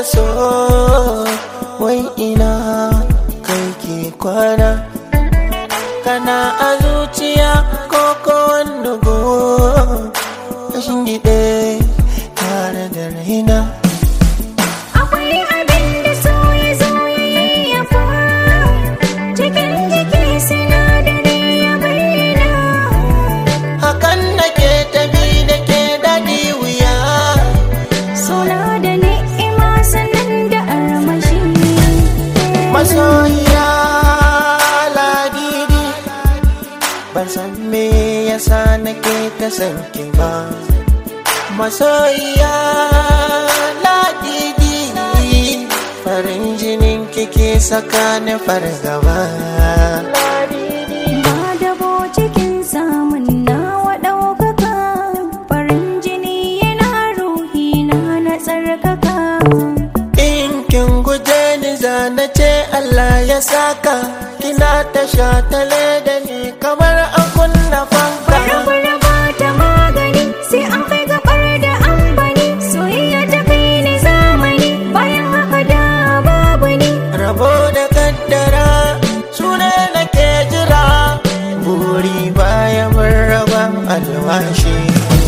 so wai ina kai ke kwana kana a zuciya ko ko wanda go kashin gide tare da raina Akwai abin da so ya zo ya yayyafa cikin jiki sinadari ya bayyana. hakan nake tafi da ke daɗi wuya Suna da ni'ima sannan da armashi. masoyiya ladidi ban san me yasa nake ta san ki ba masoyiya ladidi farin jinin kike saka ni fargaba Ba dabo cikin samun nawa ɗaukaka. Farin jini yana ruhi na na tsarkaka. in kin guje ni zana ce Allah ya saka kina ta shatale da ni kamar an kunna fanka Barbara ba ta magani sai an kai gabar da ambani. Soyayya ta kai ni zamani bayan haka da babu ni. rabo da kaddara sune nake jira buri baya mun raba alwashi